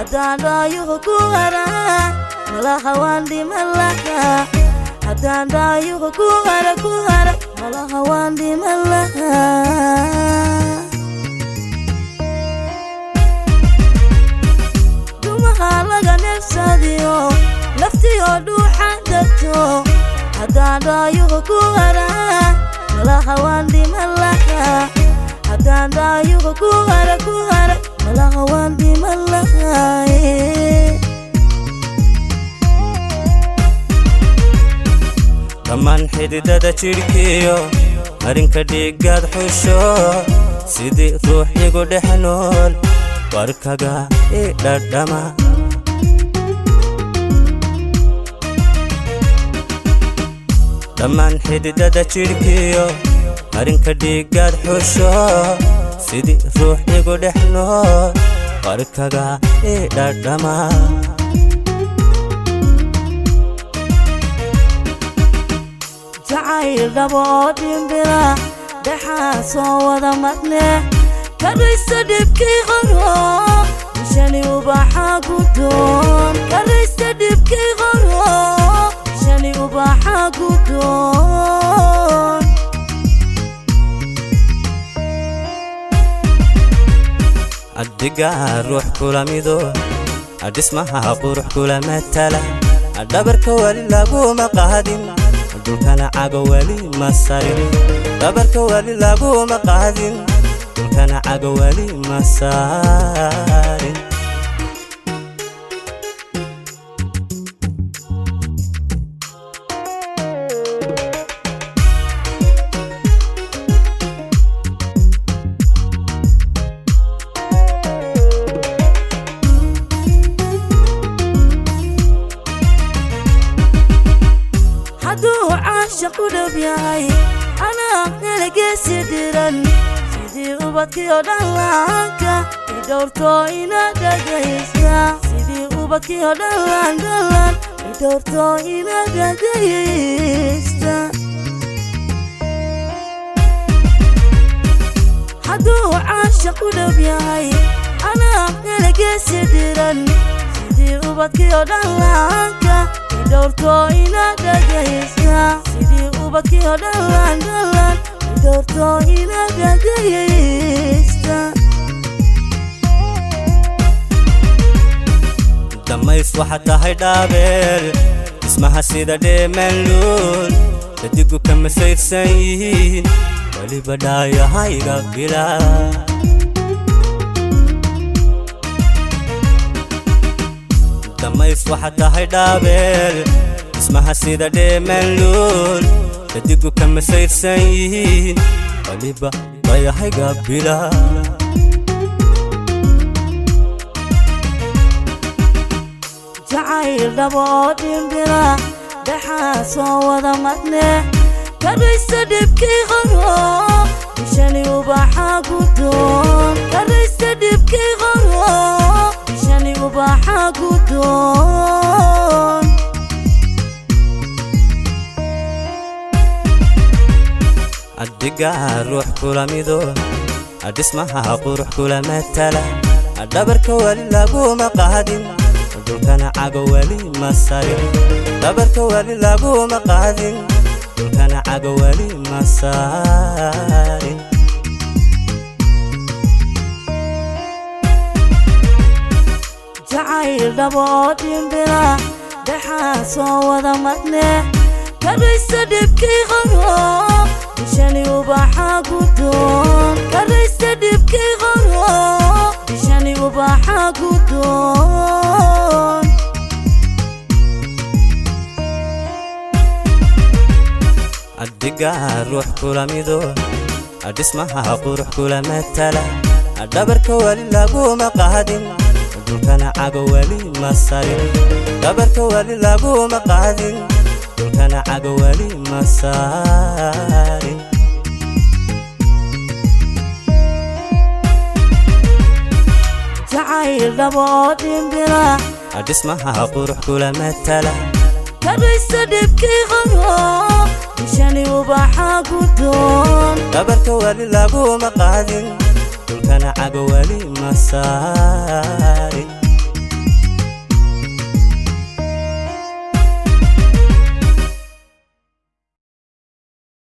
haddaan dhaayuhu ku hara malaha waan dhiman lahaa haddaan dhaayuhu ku hara ku hara malaha waan dhiman lahaa dumaha laga neefsadiyo laftiyo dhuuxa darto haddaan dhaayuhu ku hara malaha waan dhiman lahaa haddaan dhaayuhu ku hara ku hara malaha waan dhiman lahaa dhammaan xididada jidhkiyo marinka dhiiggaad xusho sidii ruux igu dhex nool warkaga i dhadhama dhammaan xididada jidhkiyo marinka dhiiggaad xusho sidii ruux igu dhex nool warkaga i dhadhama jacayl dhabo oo dhimbira dhexaa soo wada madne kadhaysta dhibkii qoro bishani ubaxa gudoon kadhaysta dhibkii qoro bishani ubaxa gudoon addigaa ruux kula mido adhismaha qurux kula matala dhabarka weli laguma qaadin dhulkana cago weli ma sarin dhabarka weli laguma qaadin dhulkana cago weli ma sarin hadduu caashaq u dhab yahay anaa nalageesi dhiran sidii ubadkiyo dhallaanka i dhowrto ina dhagaysta sidii ubadkiyo dhallaan dhallaan i dhowrto ina dhagaysta hadduu caashaq u dhab yahay anaa nalageesi dhiran sidii ubadkiyo dhallaanka i dhowrto ina dhagaysta sidii ubadkiyo dhallaan dhallaan i dhowrto ina dhagaysta dhammays waxaa tahay dhaabeel dhismaha sida dheemanluul dadigu ka masayrsan yihiin weliba dhaayahayga bilaa dhammays waxaa tahay dhaabeel dhismaha sida dheemanluul dadigu ka masayrsan yihiin weliba dhaayahayga bilaa jacayl dhabo oo dhimbira dhexaa soo wada madne kadhaysta dhibkii qoro bishani ubaxa gudoon kadhaysta dhibkii qoro bishani ubaxa gudoon addigaa ruux kula mido adhismaha qurux kula matala dhabarka weli laguma qaadin dhulkana cago weli ma sarin dhabarka weli laguma qaadin dhulkana cago weli ma sarin jacayl dhabo oo dhimbira dhexaa soo wada madne kadhaysta dhibkii qoro bishani ubaxa gudoon kadhaysta dhibkii qoro bishani ubaxa gudoon addigaa ruux kula mido adhismaha qurux kula matala dhabarka weli laguma qaadin dhulkana cago weli ma sarin dhabarka weli laguma qaadin dhulkana cago weli ma sarin jacayl dhabo oo dhimbira dhismaha qurux kula matala kadhaysta dhibkii qoro bishani ubaxa gudoon dhabarka weli laguma qaadin dhulkana cago weli ma sarin